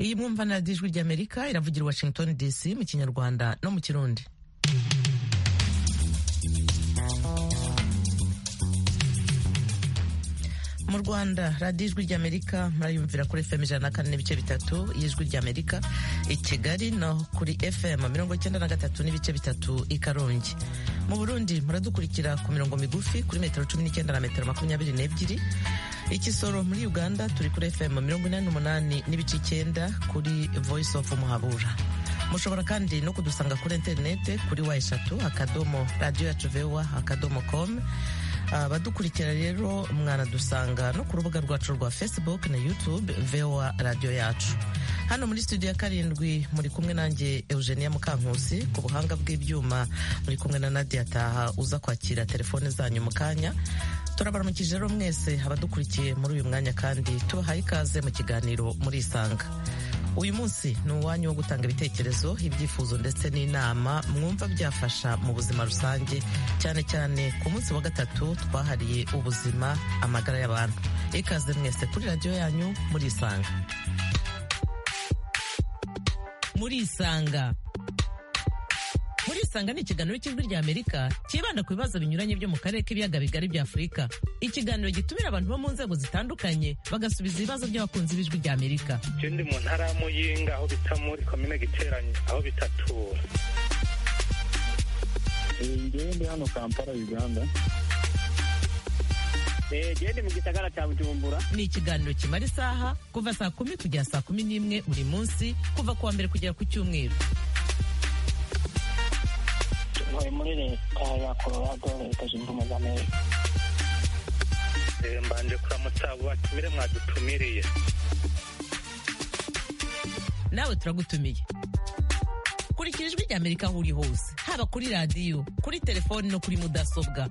iyi mwumva na radiyo ijwi ry'amerika iravugira washington dc mu kinyarwanda no mu kirundi mu rwanda radiyo ijwi ry'amerika murayumvira kuri fm ijana na kane n'ibice bitatu y'ijwi ry'amerika i kigali no kuri fm mirongo icyenda na gatatu n'ibice bitatu i karongi mu burundi muradukurikira ku mirongo migufi kuri metero cumi n'icyenda na metero makumyabiri n'ebyiri ikisoro muri uganda turi kuri fm mirongo inani n'umunani n'ibice icyenda kuri voice of muhabura mushobora kandi no kudusanga kuri interinete kuri wa eshatu akadomo radiyo yacu vewa akadomo komu abadukurikira rero mwanadusanga no ku rubuga rwacu rwa facebook na youtube vewa radiyo yacu hano muri studio ya karindwi muri kumwe nanjye eugenia mukankusi ku buhanga bw'ibyuma muri kumwe na nadia taha uza kwakira telefone zanyu mu kanya turabaramukije rero mwese abadukurikiye muri uyu mwanya kandi tubahaye ikaze mu kiganiro murisanga uyu munsi ni uwanyu wo gutanga ibitekerezo ibyifuzo ndetse n'inama mwumva byafasha mu buzima rusange cyane cyane ku munsi wa gatatu twahariye ubuzima amagara y'abantu ikaze mwese kuri radiyo yanyu murisanga murisanga murisanga ni ikiganiro cy'ijwi rya amerika cyibanda ku bibazo binyuranye byo mu karere k'ibiyaga bigari bya afurika ikiganiro gitumira abantu bo mu nzego zitandukanye bagasubiza ibibazo by'abakunzi b'ijwi rya amerika icyo ndi mu ntara y'amuyinga aho bita muri komine giteranye aho bita tura ngewe ndi hano kampala uganda gende mu gisagara cya bujumbura ni ikiganiro kimara isaha kuva saa kumi kugera saa kumi n'imwe buri munsi kuva ku wa mbere kugera ku cyumweru ntuye muri leta ya colorado leta zunze ubumwe za amerika mbanje kuramutsa batumire mwadutumiriye nawe turagutumiye kurikira ijwi rya amerika aho uri hose haba kuri radiyo kuri telefoni no kuri mudasobwa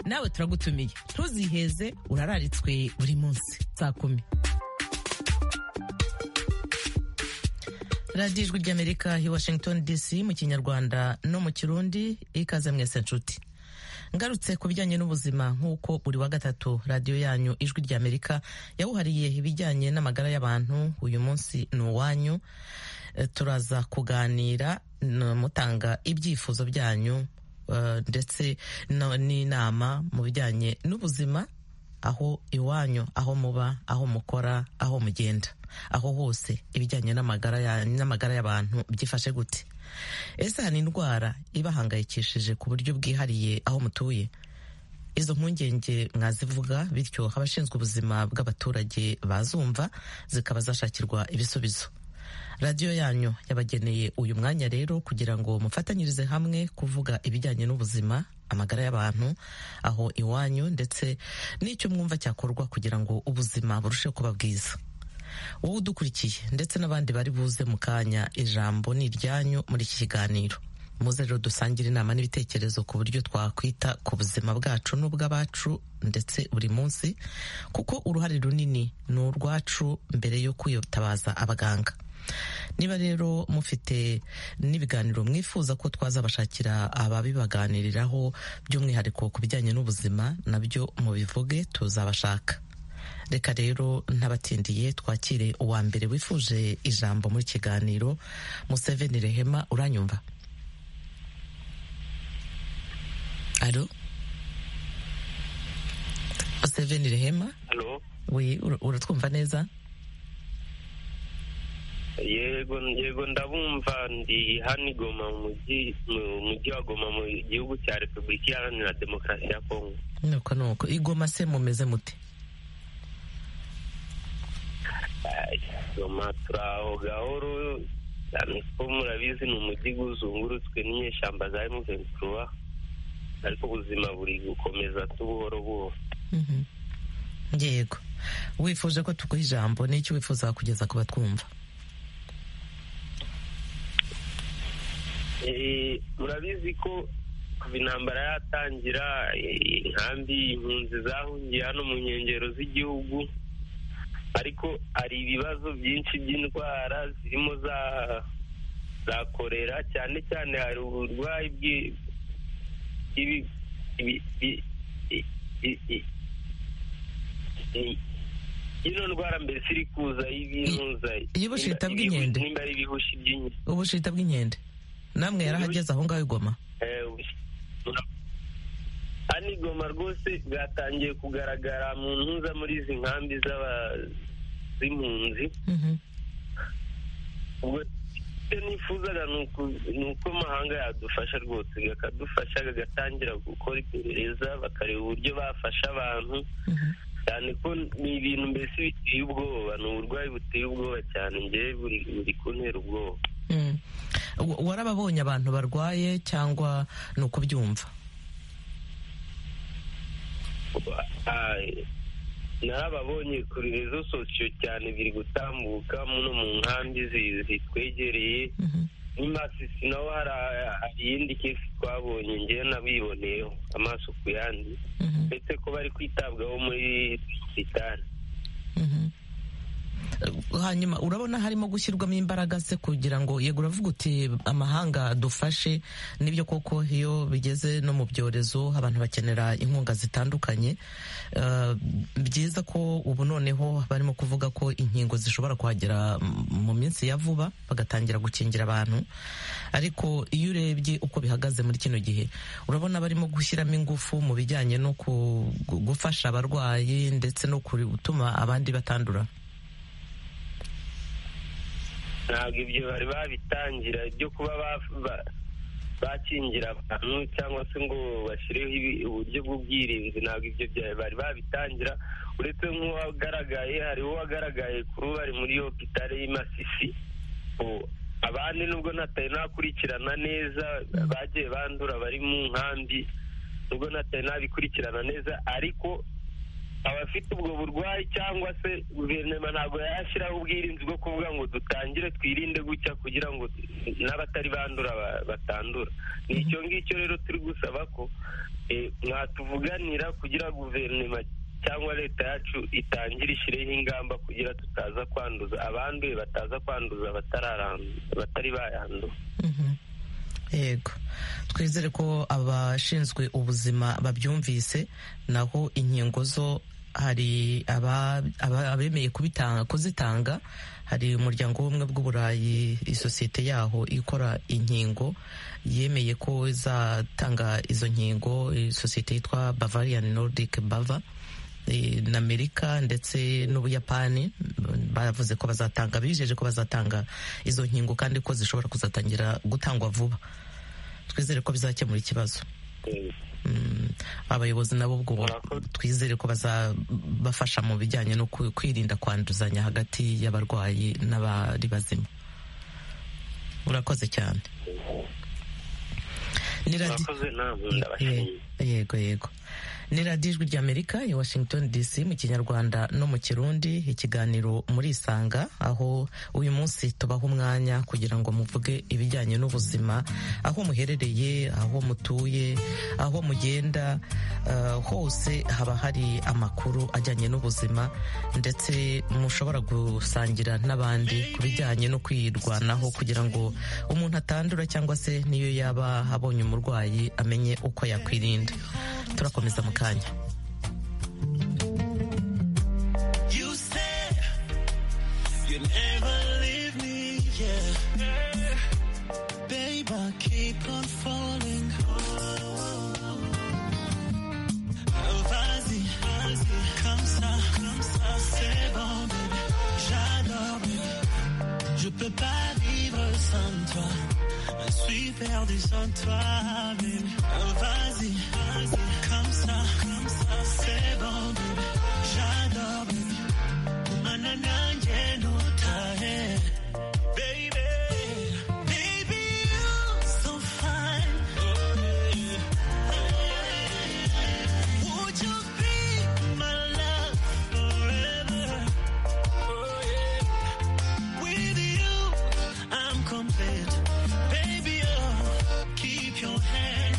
nawe turagutumiye ntuziheze urararitswe buri munsi saa kumi radiyo ijwi ry'amerika i washington dc mu kinyarwanda no mu kirundi ikaze mwese nshuti ngarutse ku bijyanye n'ubuzima nk'uko buri wa gatatu radiyo yanyu ijwi ry'amerika yawuhariye ibijyanye n'amagara y'abantu uyu munsi ni uwanyu turaza kuganira mutanga ibyifuzo byanyu ndetse n'inama mu bijyanye n'ubuzima aho iwanyu aho muba aho mukora aho mugenda aho hose ibijyanye n'amagara y'abantu byifashe gute ese hari indwara ibahangayikishije ku buryo bwihariye aho mutuye izo mpungenge mwazivuga bityo abashinzwe ubuzima bw'abaturage bazumva zikaba zashakirwa ibisubizo radiyo yanyu yabageneye uyu mwanya rero kugira ngo mufatanyirize hamwe kuvuga ibijyanye n'ubuzima amagara y'abantu aho iwanyu ndetse n'icyo mwumva cyakorwa kugira ngo ubuzima burusheho kuba bwiza wowe udukurikiye ndetse n'abandi bari buze mu kanya ijambo ni iryanyu muri iki kiganiro muze rero dusangire inama n'ibitekerezo ku buryo twakwita ku buzima bwacu n'ubw'abacu ndetse buri munsi kuko uruhare runini ni urwacu mbere yo kwiyitabaza abaganga niba rero mufite n'ibiganiro mwifuza ko twazabashakira ababibaganiriraho by'umwihariko ku bijyanye n'ubuzima nabyo mubivuge tuzabashaka reka rero ntabatindiye twakire uwa mbere wifuje ijambo muri kiganiro museveni rehema uranyumva alo museveni rehema we uratwumva neza yego yego ndabumva ndi hano igoma mu mujyi mu mujyi wa goma mu gihugu cya repubulika iharanira demokarasi ya kongo nuko nuko igoma se mumeze mute goma turi aho gahoro cyane ko murabizi ni umujyi uzungurutswe n'inyeshyamba za emuventuruwa ariko ubuzima buri gukomeza tubuhoro buhoro yego wifuje ko tuguha ijambo n'icyo wifuza kugeza ku batwumva murabizi ko kuva intambara yatangira inkambi impunzi zahungiye hano mu nkengero z'igihugu ariko hari ibibazo byinshi by'indwara zirimo za za korera cyane cyane hari uburwayi ino ndwara mbese iri kuza y'ibihuza iy'ubushita bw'inkende? nimba ari ibihushi by'inkende ubushita bw'inkende namwe yarahageze aho ngaho igoma Eh, ubushi- hano igoma rwose bwatangiye kugaragara mu ntuza muri izi nkambi z'aba- z'impunzi Mhm. ubwo icyo nifuzaga ni uku- ni uko amahanga yadufasha rwose akadufasha agatangira gukora iperereza bakareba uburyo bafasha abantu Mhm. cyane ko ni ibintu mbese biteye ubwoba ni uburwayi buteye ubwoba cyane ngewe buri buri kuntera ubwoba Mm. Wa- warababonye abantu barwaye cyangwa ni ukubyumva Aye. narababonye kuri rezo sosiyo cyane biri gutambuka muno mu nkambi zi- zitwegereye Mhm. n'imasisi naho hari a- hari iyindi kesi twabonye ngewe nabiboneyeho amaso ku yandi Mhm. ndetse ko bari kwitabwaho muri sitani Mhm. Eh, hanyuma urabona harimo gushyirwamo imbaraga se kugira ngo yego uravuga uti amahanga adufashe nibyo koko iyo bigeze no mu byorezo abantu bakenera inkunga zitandukanye Eh, byiza ko ubu noneho barimo kuvuga ko inkingo zishobora kuhagera m- mu minsi ya vuba bagatangira gukingira abantu ariko iyo urebye uko bihagaze muri kino gihe urabona barimo gushyiramo ingufu mu bijyanye no ku- gu- gufasha abarwayi ndetse no kuri- gutuma abandi batandura ntabwo ibyo bari babitangira ibyo kuba ba- ba- bakingira abantu cyangwa se ngo bashyireho ibi- uburyo bw'ubwirinzi ntabwo ibyo bya- bari babitangira uretse nk'uwagaragaye hariho uwagaragaye kuri ubu ari muri hopitale y'i Masisi O, abandi nubwo natari nakurikirana neza bagiye bandura bari mu nkambi nubwo natari nabikurikirana neza ariko abafite ubwo burwayi cyangwa se guverinoma ntabwo yashyiraho ubwirinzi bwo kuvuga ngo dutangire twirinde gutya kugira ngo n'abatari bandura ba- batandura ni icyo ngicyo rero turi gusaba ko eh, mwatuvuganira kugira guverinoma cyangwa leta yacu itangire ishyireho ingamba kugira tutaza kwanduza abanduye bataza kwanduza batararandu- batari bayandura Mhm. yego twizere ko abashinzwe ubuzima babyumvise naho inkingo zo hari aba- aba- abemeye kubitanga- kuzitanga hari umuryango w'ubumwe bw'uburayi isosiyete yaho ikora inkingo yemeye ko izatanga izo nkingo isosiyete yitwa bavarian nordic bava eh, na amerika ndetse n'ubuyapani mm, bavuze ko bazatanga bijeje ko bazatanga izo nkingo kandi ko zishobora kuzatangira gutangwa vuba twizere ko bizakemura ikibazo Eh, Mm, abayobozi nabo ubwo Murakoze. twizere ko bazabafasha mu bijyanye no ku- kwirinda kwanduzanya hagati y'abarwayi n'abari bazima urakoze cyane ni radi- murakoze namwe ndabashimiye yego yego ni radiyo ijwi ry'amerika ya washington dc mu kinyarwanda no mu kirundi ikiganiro muri isanga aho uyu munsi tubaha umwanya kugira ngo muvuge ibijyanye n'ubuzima aho muherereye aho mutuye aho mugenda eh, hose haba hari amakuru ajyanye n'ubuzima ndetse mushobora gusangira n'abandi ku bijyanye no kwirwanaho kugira ngo umuntu atandura cyangwa se n'iyo yaba abonye umurwayi amenye uko yakwirinda turakomeza mu kanya You said you'd never leave me, yeah. Babe, I keep on falling. Vas-y, vas-y, comme ça, comme ça, c'est bon, baby. J'adore, baby. Je peux pas vivre sans toi. Je suis perdu sans toi, baby. Vas-y, vas-y, comme ça, comme ça, c'est bon, baby. J'adore, baby. Manana, yeah, no time. Baby, baby, you're so fine. Would you be my love forever? Oh, yeah. With you, I'm complete. Baby, oh, keep your hand.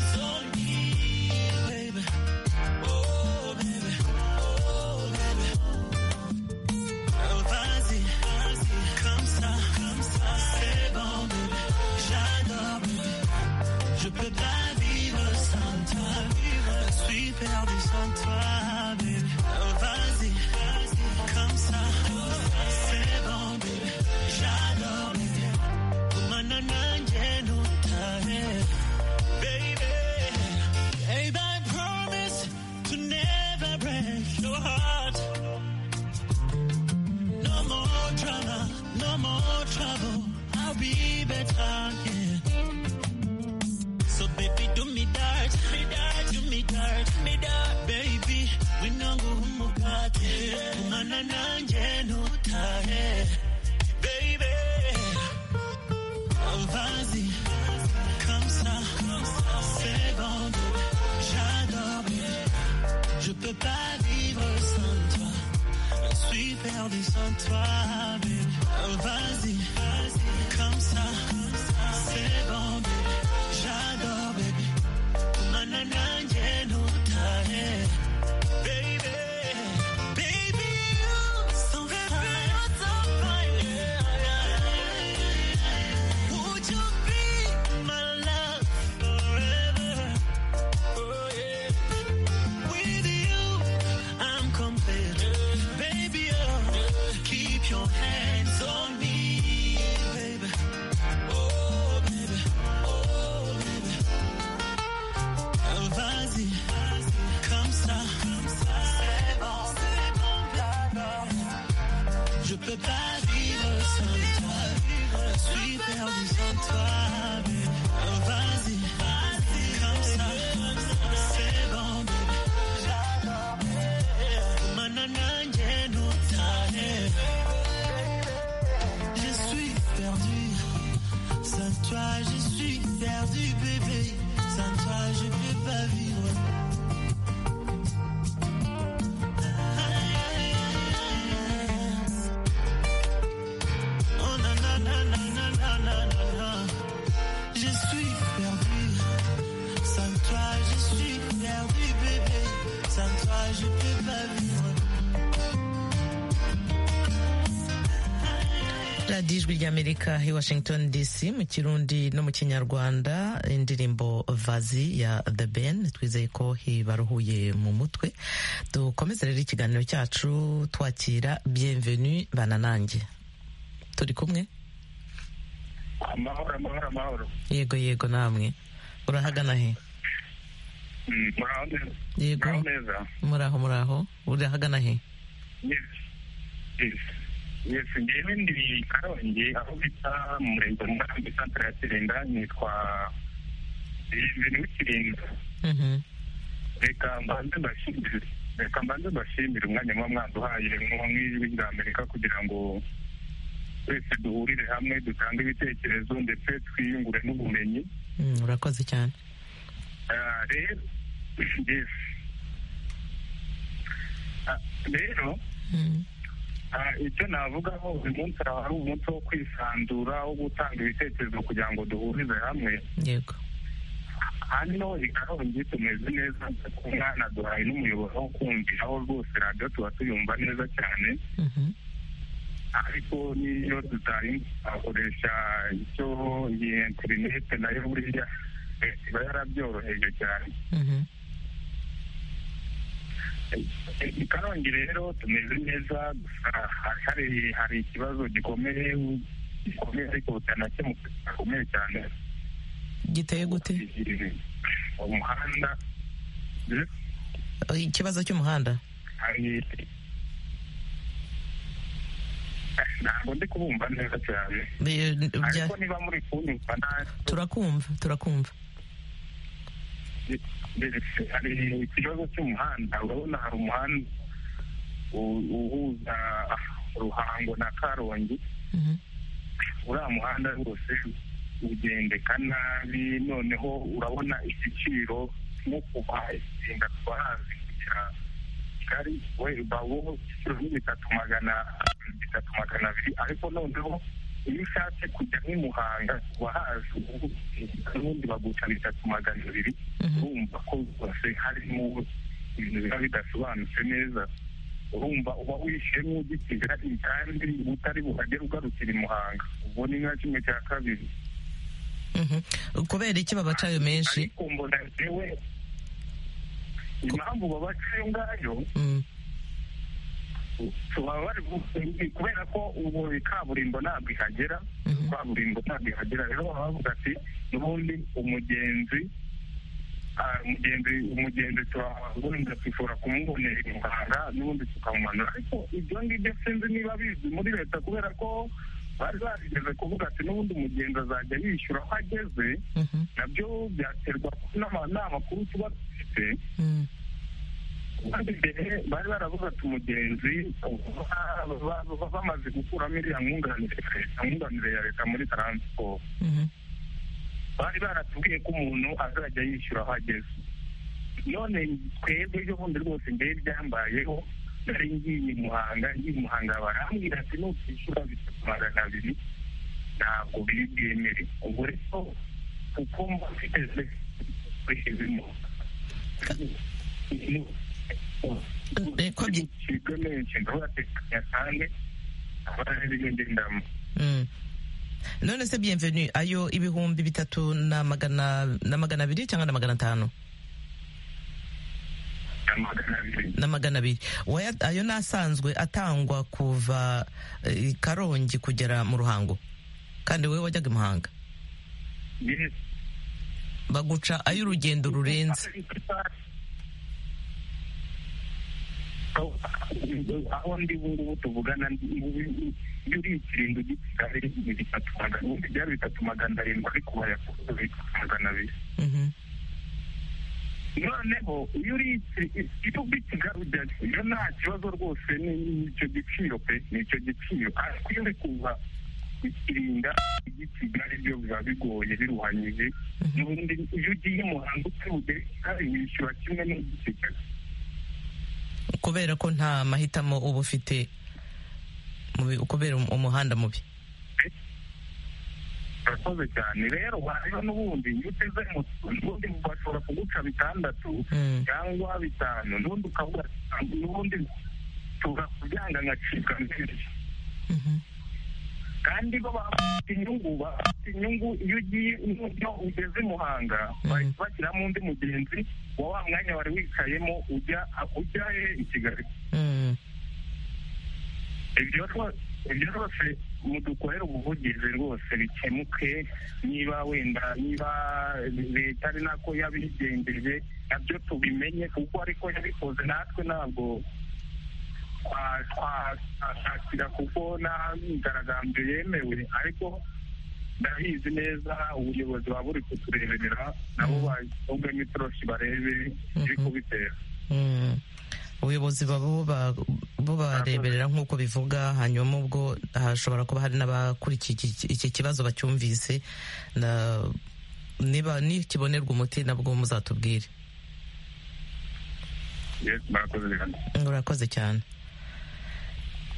we're talking. So baby, do me dirt, me dirt, do me dirt, me dirt, baby. We know go umugate, umana nanje nutahe, baby. Oh, vas-y, comme ça, c'est bon, j'adore, baby. Je peux pas vivre sans toi. Je suis perdu sans toi, baby. Oh, vas-y, vas-y, comme ça, c'est bon, baby. J'adore, baby. Manana, j'ai noté, baby. Baby, you, so very much of my Would you be my love forever? Oh, yeah. With you, I'm complete. Baby, oh, keep your hands on me, baby. Oh, baby, oh, baby. Oh, vas-y, comme ça, c'est bon, c'est bon, j'adore. Je peux pas vivre sans toi. Je suis perdu sans toi. baby. Oh, vas-y, vas-y, comme ça, c'est bon, baby. Manana, j'ai nos talents. Je suis perdu, sans toi je suis perdu bébé, sans toi je peux pas vivre. Oh na na na na na na na na. Je suis perdu. Sans toi, je suis perdu, bébé. Sans toi, je peux pas vivre. radiyo ijwi ry'amerika i washington dc mu kirundi no mu kinyarwanda indirimbo vazi ya the ben twizeye ko ibaruhuye mu mutwe dukomeze rero ikiganiro cyacu twakira bienvenue bananange turi kumwe amahoro amahoro amahoro yego yego namwe urahagana he Mm, muraho neza muraho yego neza muraho muraho urahagana he yes yes yes ngewe ndi karongi aho bita mu murenge wa murambi santire ya kirinda nitwa ibintu w'ikirinda Mhm. reka mbanze mbashimire reka mbanze mbashimire umwanya muba mwaduhaye nko nk'ijwi rya amerika kugira ngo twese duhurire hamwe dutange ibitekerezo ndetse twiyungure n'ubumenyi Mm, urakoze cyane Ah, rero yes. Ah, rero Mm. ah, icyo navugaho uyu munsi araba ari umunsi wo kwisanzura wo gutanga ibitekerezo kugira ngo duhurize hamwe yego hano i karongi tumeze neza ku mwana duhaye n'umuyoboro wo kumvira aho rwose radiyo tuba tuyumva neza cyane Mhm. ariko n'iyo tutakoresha icyo iyi interinete nayo buriya eh, iba yarabyoroheje cyane Mhm. i karongi rero tumeze neza gusa hari- hari hari ikibazo gikomeye gikomeye ariko bitanakemuka gikomeye cyane giteye gute umuhanda eh, ikibazo cy'umuhanda hari ntabwo ndi kubumva neza cyane Bi- bya- ariko niba muri kunyumva nta turakumva turakumva ndetse hari ikibazo cy'umuhanda urabona hari umuhanda u- uhuza ruhango na karongi Mhm. uriya muhanda rwose ugendeka nabi noneho urabona igiciro nko kuva ikinga twahazi kugera kigali we bawo igiciro ni bitatu magana bitatu magana abiri ariko noneho iyo ushatse kujya nk'imuhanga wahazi ubundi baguca bitatu magana abiri Mhm. urumva ko rwose harimo ibintu biba bidasobanutse neza urumva uba wishemo ugitira kandi utari buhagere ugarukira i muhanga ubwo ni nka kimwe cya kabiri Mhm. kubera iki babacayo menshi ariko mbona jewe impamvu babaca ayo ngayo Mm. baba bari bu- kubera ko ubu kaburimbo ntabwo ihagera Mhm. kaburimbo ntabwo ihagera rero baba bavuga ati n'ubundi umugenzi ah, umugenzi umugenzi turabunda dushobora kumubonera i muhanga n'ubundi tukamumanura ariko ibyo ngibyo sinzi niba bizwi muri leta kubera ko bari barigeze kuvuga ati n'ubundi umugenzi azajya yishyura aho ageze nabyo byaterwa n'amakuru tuba dufite kandi mbere bari baravuga ati umugenzi bamaze gukuramo iriya mwunganire ya leta muri taransiporo bari baratubwiye ko umuntu azajya yishyura aho ageze none twebwe ejo bundi rwose mbere byambayeho nari ngiye muhanga ngiye muhanga barambwira ati nutishyura bitatu magana abiri ntabwo biri bwemere ubwo rero kuko mba mfite kwishyizemo icibwe menshi ndabatekanya kandi abarariyongendamo none se bienvenu ayo ibihumbi bitatu na magana na magana abiri cyangwa na magana atanu na magana abiri ayo ni asanzwe atangwa kuva karongi kugera mu ruhango kandi wowe wajyaga i muhanga baguca ay'urugendo rurenze aho ndi ubu ngubu tuvugana iyo uri ikiringo gisigaye ni bitatu magana ubundi byari bitatu magana arindwi ariko bayakura bitatu magana abiri noneho iyo uri iyo uri kigali iyo nta kibazo rwose n'icyo giciro pe n'icyo giciro ariko iyo uri kuva ikirinda ijya kigali byo biba bigoye biruhanyije n'ubundi iyo ugiye muhanga utari kigali wishyura kimwe n'ujya kigali kubera ko nta mahitamo uba ufite kubera umuhanda mubi urakoze cyane rero hariho n'ubundi iyo uteze moto n'ubundi bashobora kuguca bitandatu cyangwa bitanu n'ubundi ukavuga n'ubundi tuba kubyanga nkacibwa mbere kandi bo bafite inyungu bafite inyungu iyo ugiye iyo ugeze muhanga bahita bashyiramo undi mugenzi wa wa mwanya wari wicayemo ujya ujya he i kigali ibyo ibyo rwose mudukorera ubuvugizi rwose bikemuke niba wenda niba leta ari nako yabigenjeje nabyo tubimenye kuko ariko yabikoze natwe ntabwo twashakira kuko nta myigaragambyo yemewe ariko ndabizi neza ubuyobozi buba buri kutureberera nabo bashyiramo itoroshi barebe ibiri kubitera ubuyobozi baba bubareberera nk'uko bivuga hanyuma ubwo hashobora kuba hari n'abakurikiye iki kibazo bacyumvise niba nikibonerwa umuti nabwo muzatubwire urakoze cyane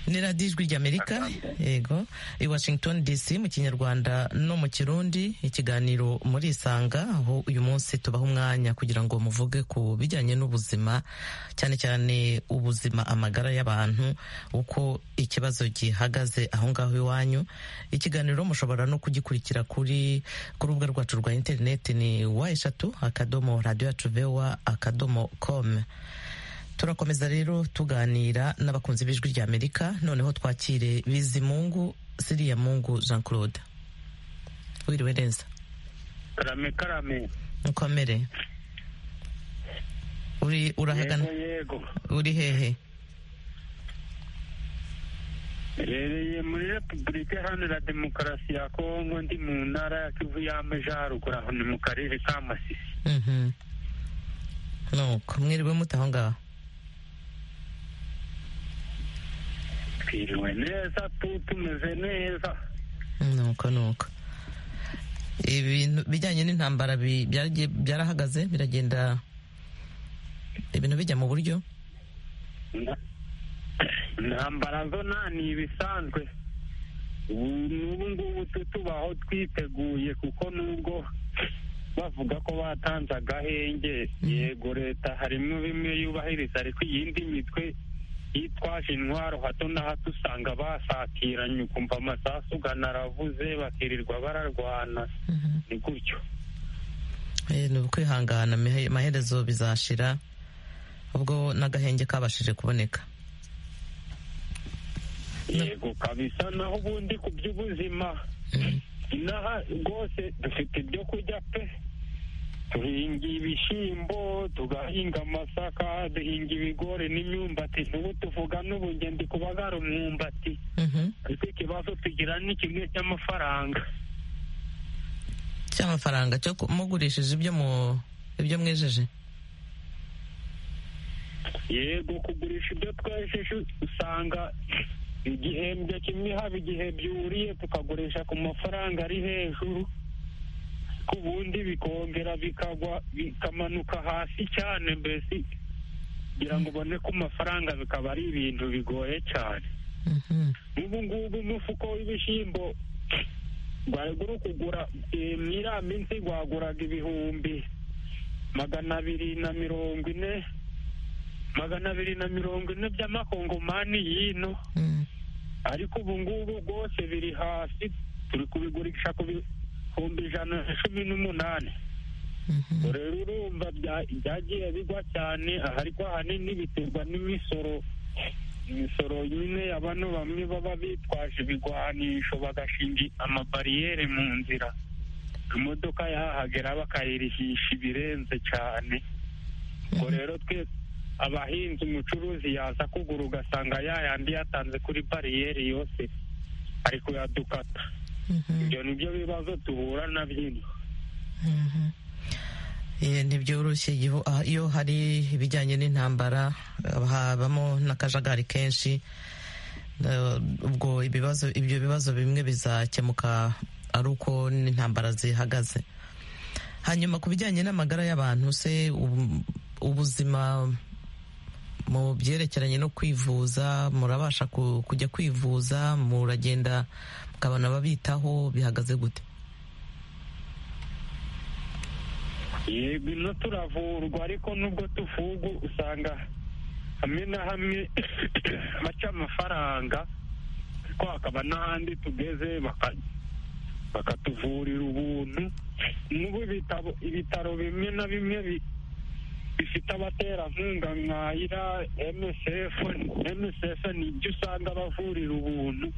ni radiyo ijwi ry'amerika yego i washington dc mu kinyarwanda no mu kirundi ikiganiro muri isanga aho uyu munsi tubaha umwanya kugira ngo muvuge ku bijyanye n'ubuzima cyane cyane ubuzima amagara y'abantu uko ikibazo gihagaze aho ngaho iwanyu ikiganiro mushobora no kugikurikira kuri ku rubuga rwacu rwa interineti ni wa eshatu akadomo radiyo yacu vewa akadomo komu turakomeza rero tuganira n'abakunzi b'ijwi rya amerika noneho twakire bizimungu siriya mungu jean claude wiriwe neza karame karame nkomere uri urahagana yego uri hehe mbereye muri repubulika iharanira demokarasi ya kongo ndi mu ntara ya kivu y'amajyaruguru aho ni mu karere ka masisi nuko mwiriwe mutaho ngaho twiriwe neza tu tumeze neza nuko nuko ibintu bijyanye n'intambara byarahagaze biragenda ibintu bijya mu buryo intambara zo nta ni ibisanzwe n'ubu ngubu tutubaho twiteguye kuko nubwo bavuga ko batanze agahenge yego leta harimo bimwe yubahiriza ariko iyindi mitwe yitwaje intwaro hato na hato usanga basatiranye ukumva amasasu ugana aravuze bakirirwa bararwana ni gutyo ni ukwihangana amaherezo bizashira ubwo n'agahenge kabashije kuboneka yego kabisa naho ubundi ku by'ubuzima inaha rwose dufite ibyo kurya pe duhinga ibishyimbo tugahinga amasaka duhinga ibigori n'imyumbati n'ubu tuvuga n'ubu ngende kubagara umwumbati ariko ikibazo tugira ni kimwe cy'amafaranga cy'amafaranga cyo ku- mugurishije ibyo mu ibyo mwejeje yego kugurisha ibyo twejeje usanga igihembwe kimwe haba igihe byuriye tukagurisha ku mafaranga ari hejuru ku bundi bikongera bikagwa bikamanuka hasi cyane mbese kugira ngo ubone ku mafaranga bikaba ari ibintu bigoye cyane Mhm. ubu ngubu umufuko w'ibishyimbo wagura kugura eh, mu iriya minsi waguraga ibihumbi magana abiri na mirongo ine magana abiri na mirongo ine by'amakongomani y'ino Mm. ariko ubu ngubu rwose biri hasi turi kubigurisha ku bihumbi ijana na cumi n'umunani Mhm. rero urumva bya- byagiye bigwa cyane ariko ahanini biterwa n'imisoro imisoro nyine ya bano bamwe baba bitwaje ibigwanisho bagashinga amabariyeri mu nzira imodoka yahagera bakayirihisha ibirenze cyane ubwo rero twe abahinzi umucuruzi yaza kugura ugasanga yayandi yatanze kuri bariyeri yose ari kuyadukata Mhm. ibyo ni byo bibazo duhura na byinshi Mhm. Eh, ntibyoroshye igihu- ah, iyo hari ibijyanye n'intambara eh, habamo n'akajagari kenshi Eh, ubwo ibibazo ibyo bibazo bimwe bizakemuka ari uko n'intambara zihagaze hanyuma ku bijyanye n'amagara y'abantu se ubu- ubuzima mu byerekeranye no kwivuza murabasha ku- kujya kwivuza muragenda mukabona ababitaho bihagaze gute yego ino turavurwa ariko nubwo tuvuga usanga hamwe na hamwe baca amafaranga ariko hakaba n'ahandi tugeze baka- bakatuvurira ubuntu n'ubu ibitabo- ibitaro bimwe na bimwe bi- bifite abaterankunga nka ira MSF MSF ni ibyo usanga bavurira ubuntu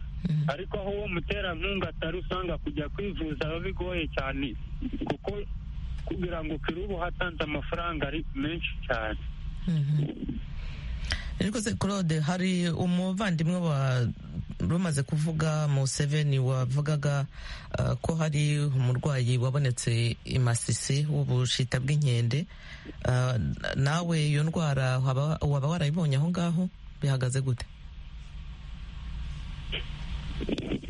ariko aho uwo muterankunga atari usanga kujya kwivuza biba bigoye cyane kuko kugira ngo ukire uba hatanze amafaranga ari menshi cyane ariko se claude hari umuvandimwe wa rumaze kuvuga mu seveni wavugaga uh, ko hari umurwayi wabonetse i masisi w'ubushita bw'inkende Uh, nawe iyo ndwara waba waba warayibonye aho ngaho bihagaze gute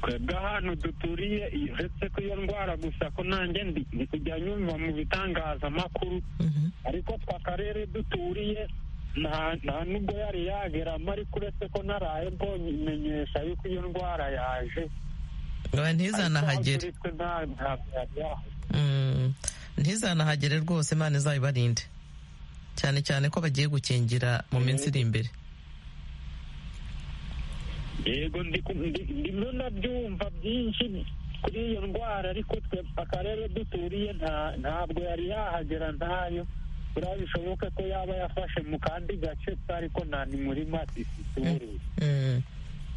twebwe ahantu duturiye uretse ko iyo ndwara gusa ko nanjye ndi ndi kujya nyumva mu bitangazamakuru Mhm. ariko twa karere duturiye nta nta nubwo yari yageramo ariko uretse ko naraye mbonye imenyesha yuko iyo ndwara yaje Oya, ntizanahagere Ariko aho turi twe nta ntabwo yari yahagera Mm, ntizanahagere rwose imana izabibarinde cyane cyane ko bagiye gukingira mu minsi iri imbere yego ndi ku- ndi- ndimo ndabyumva byinshi kuri iyo ndwara ariko twe akarere duturiye nta- ntabwo yari yahagera ntayo buriya bishoboke ko yaba yafashe mu kandi gace twari ko nta ni muri masisi tuburiye Mm.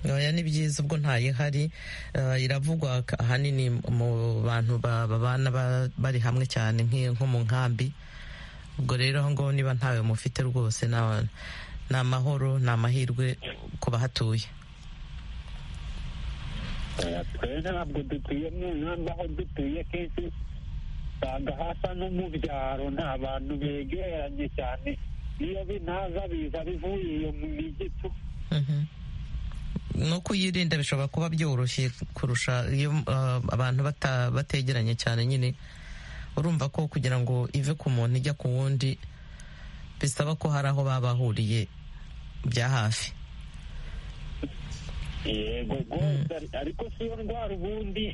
Oya ni byiza ubwo ntayihari eh, iravugwa ka- ahanini mu bantu ba- babana ba- bari hamwe cyane nk'i- nko mu nkambi ubwo rero aho ngaho niba ntawe mufite rwose na- ni amahoro ni amahirwe ku bahatuye twe ntabwo dutuye mu nkambi aho dutuye kenshi usanga hasa no mu byaro nta bantu begeranye cyane niyo binaza biza bivuye iyo mu migitu Mhm. no kuyirinda bishobora kuba byoroshye kurusha iyo eh, abantu bata- bategeranye cyane nyine urumva ko kugira ngo ive ku muntu ijya ku wundi bisaba ko hari aho baba bahuriye bya hafi yego rwose ariko si yo ndwara ubundi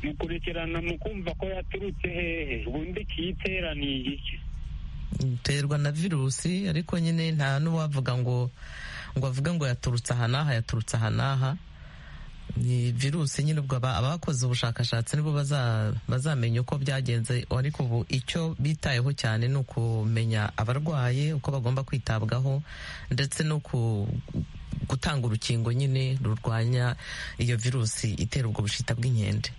mukurikirana mu kumva ko yaturutse hehe ubundi kiyiteraniye iki iterwa na virusi ariko nyine nta n'uwavuga ngo ngo avuge ngo yaturutse aha n'aha yaturutse aha n'aha ni virusi nyine ubwo aba- abakoze ubushakashatsi nibo baza- bazamenya uko byagenze ariko ubu icyo bitayeho cyane ni ukumenya abarwaye uko bagomba kwitabwaho ndetse no ku- gutanga urukingo nyine rurwanya iyo virusi itera ubwo bushita bw'inkende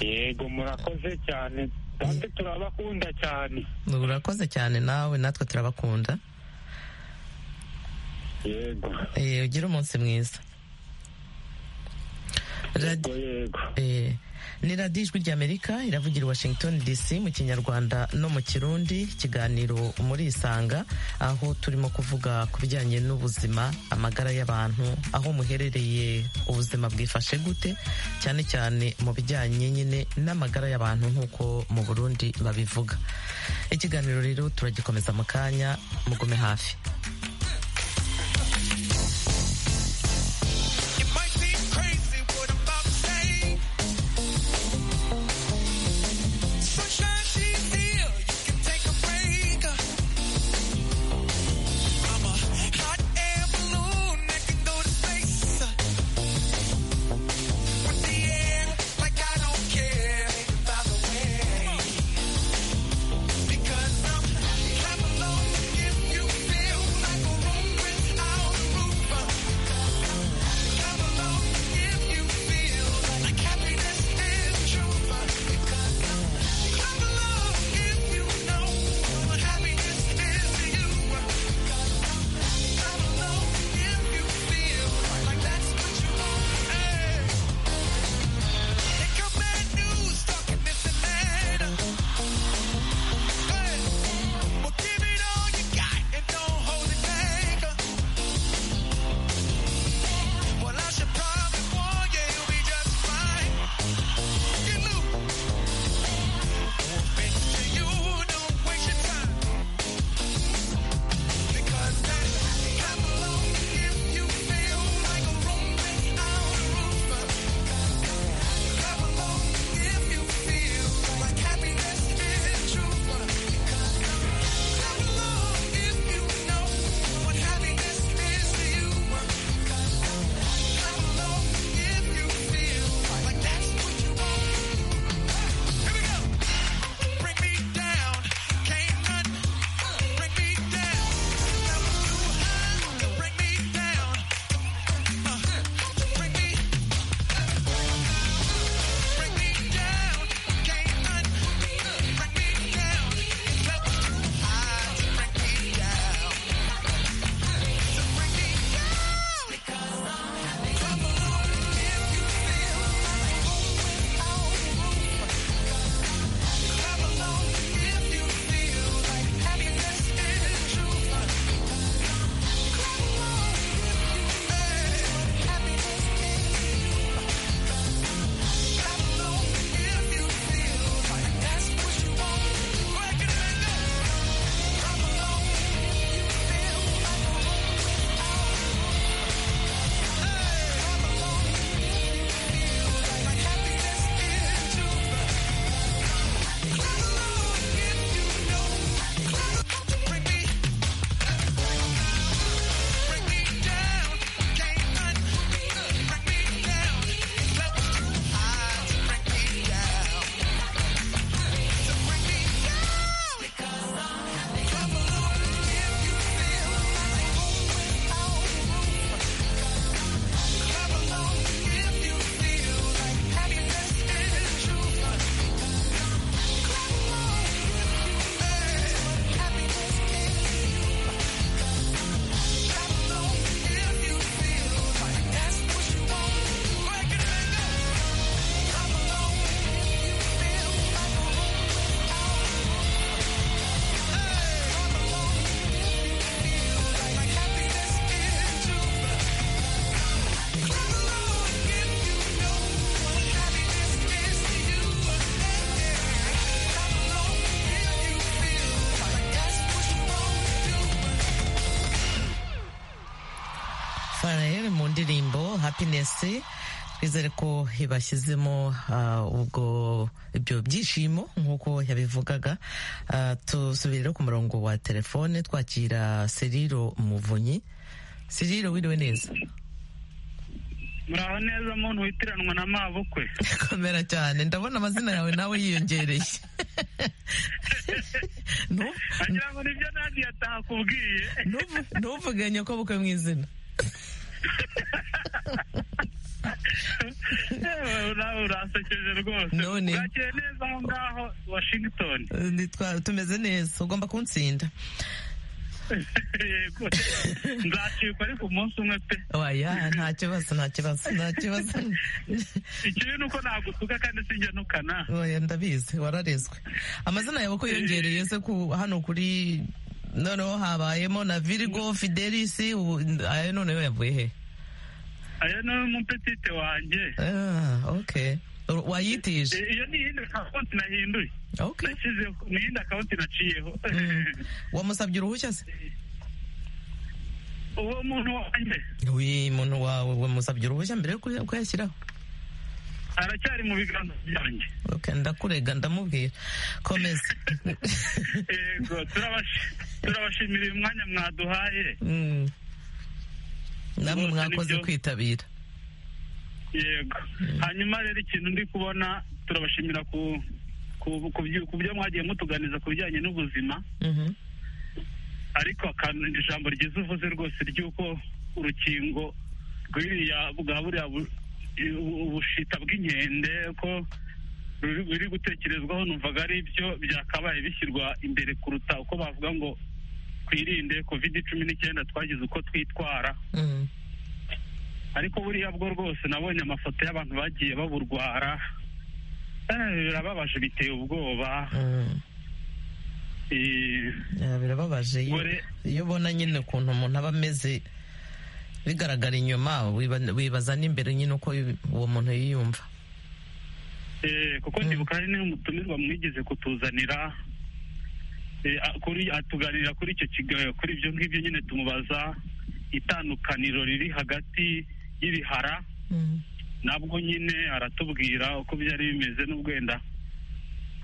yego murakoze cyane kandi turabakunda cyane urakoze cyane nawe natwe turabakunda yego Eh, ugire umunsi mwiza yego Radio- yego Eh, ni radiyo ijwi ry'amerika iravugira i washington dc mu kinyarwanda no mu kirundi ikiganiro muri isanga aho turimo kuvuga ku bijyanye n'ubuzima amagara y'abantu aho muherereye ubuzima bwifashe gute cyane cyane mu bijyanye nyine n'amagara y'abantu nk'uko mu burundi babivuga ikiganiro rero turagikomeza mu kanya mugume hafi It might seem crazy what I'm about to say. Sunshine, she's here. You can take a break. I'm a hot air balloon that can go to space. With the air, like I don't care. By the way, because I'm half alone. If you feel like a room without a roof. Give it all you got and don't hold it back. Well, I should probably warn you, you'll be just fine. Get loose. Open to you, don't waste your time. Because that time alone, if you feel like a room without a roof. Time alone, if you feel like happiness is true. Because time alone, if you know what happiness is to you. faraheri mu ndirimbo hapinesi twizere ko yabashyizemo ah, ubwo ibyo byishimo nk'uko yabivugaga Ah, tusubire rero ku murongo wa telefone twakira seriro muvunyi seriro wiriwe neza muraho neza muntu witiranwa na mabukwe komera cyane ndabona amazina yawe nawe yiyongereye Ntu- agira ngo nibyo nandi yatakubwiye ntuvu- ntuvuge nyakobukwe mu izina nawe urasekeje rwose None. urakeye neza aho ngaho washington Nitwa- tumeze neza ugomba kuntsinda yego nzacikwa ariko umunsi umwe pe oya nta kibazo nta kibazo nta kibazo ikibi ni uko nagutuka kandi sinjya nukana oya ndabizi wararezwe amazina yawe ko yongereye se ku hano kuri noneho habayemo na virigo fidelis ubu- ayo noneho yavuye he ayo ni umupetite wanjye Ah, okay Ur- wayitije iyo ni iyindi akawunti nahinduye okay nashyizeho ni iyindi akawunti naciyeho wamusabye uruhushya se uwo muntu wanjye uyu muntu wawe wamusabye uruhushya mbere yo kuya- kuyashyiraho aracyari mu biganza byanjye okay ndakurega ndamubwira komeza yego turabashi- turabashimira uyu mwanya mwaduhaye Mm. namwe Rwose mwakoze nibyo. kwitabira yego hanyuma rero ikintu ndi kubona turabashimira ku ku- ku byo- ku byo mwagiye mutuganiza ku bijyanye n'ubuzima Mhm. ariko akantu ijambo ryiza uvuze rwose ry'uko urukingo rw'iriya bwa buriya bu- u- ubushita bw'inkende ko ruri ruri gutekerezwaho numvaga ari byo byakabaye bishyirwa imbere kuruta uko bavuga ngo twirinde kovide cumi n'icyenda twagize uko twitwara Mhm. ariko buriya bwo rwose nabonye amafoto y'abantu bagiye baburwara Eh, birababaje biteye ubwoba Mhm. Eh, Ya, birababaje iyo- Gore- iyo ubona nyine ukuntu umuntu aba ameze bigaragara inyuma wiba- wibaza n'imbere nyine uko uwo muntu yiyumva eh, kuko ndibuka hari n'umutumirwa mwigize kutuzanira Eh, a- kuri atuganirira kuri icyo kiga- kuri ibyo ngibyo nyine tumubaza itandukaniro riri hagati y'ibihara Mhm. nabwo nyine aratubwira uko byari bimeze n'ubwo wenda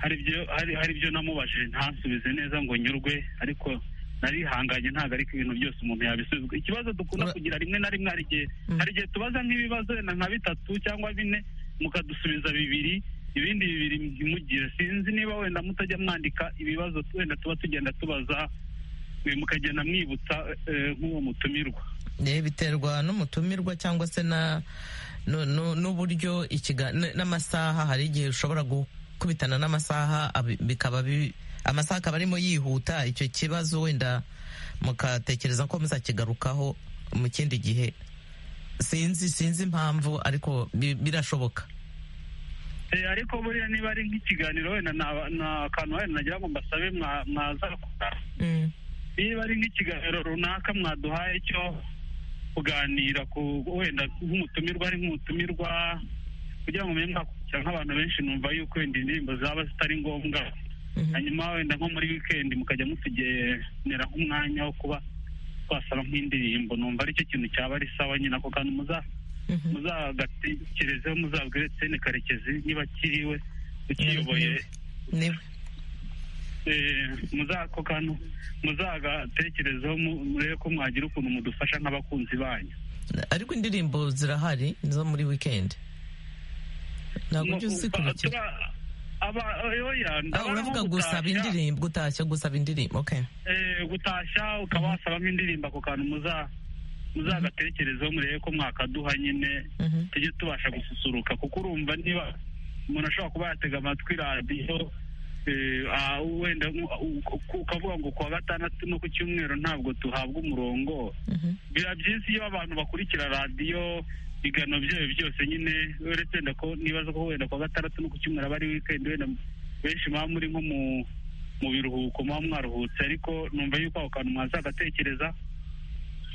hari ibyo hari hari ibyo namubajije ntasubize neza ngo nyurwe ariko narihanganye ntabwo ariko ibintu byose umuntu yabisubizwa ikibazo dukunda Ura- kugira rimwe na rimwe hari igihe Mm. hari igihe tubaza nk'ibibazo wenda nka bitatu cyangwa bine mukadusubiza bibiri ibindi bibiri ntimugire sinzi niba wenda mutajya mwandika ibibazo wenda tuba tugenda tubaza eh, mukagenda mwibutsa eh, nk'uwo mutumirwa Eh, biterwa n'umutumirwa cyangwa se na nu- nu- n'uburyo ikiga- n- n'amasaha hari igihe ushobora gukubitana n'amasaha abi- bikaba bi- amasaha akaba arimo yihuta icyo kibazo wenda mukatekereza ko muzakigarukaho mu kindi gihe sinzi sinzi impamvu ariko bi- birashoboka Eh, ariko buriya niba ari nk'ikiganiro wenda naba- na akantu wenda nagira ngo mbasabe mwa- mwazakora niba ari nk'ikiganiro runaka mwaduhaye cyo kuganira ku wenda nk'umutumirwa ari nk'umutumirwa kugira ngo mumenye mwakurikira nk'abantu benshi numva yuko wenda indirimbo zaba zitari ngombwa Mhm. hanyuma wenda nko muri wikendi mukajya mutugenera nk'umwanya wo kuba twasaba nk'indirimbo numva aricyo kintu cyaba ari sawa nyine ako kantu muza Mhm. muzagatekerezeho muzabwire Etienne Karekezi niba akiriwe ukiyoboye Niba- eh, muzako kantu muzagatekerezeho mu- murebe ko mwagira ukuntu mudufasha nk'abakunzi banyu ariko indirimbo zirahari zo muri weekend ntabwo ujya Mu- uzikurikira tura- aba- oya, Ah, ndabona uravuga nko gusaba gutashya, indirimbo gutashya gusaba indirimbo okay eh, gutashya ukaba wasabamo indirimbo ako kantu muza muzagatekerezeho murebe ko mwakaduha nyine Mhm. tujye tubasha gususuruka kuko urumva niba umuntu ashobora kuba yatega amatwi radiyo eh, ah, wenda nk- uku- ukavuga ngo kuwa gatandatu no ku cyumweru ntabwo tuhabwa umurongo Mhm. biba byiza iyo abantu bakurikira radiyo bigano byayo byose nyine uretse wenda ko nibaza ko wenda kuwa gatandatu no ku cyumweru aba ari wikendi wenda benshi muba muri nko mu mu biruhuko muba mwaruhutse ariko numva yuko ako kantu mwazagatekereza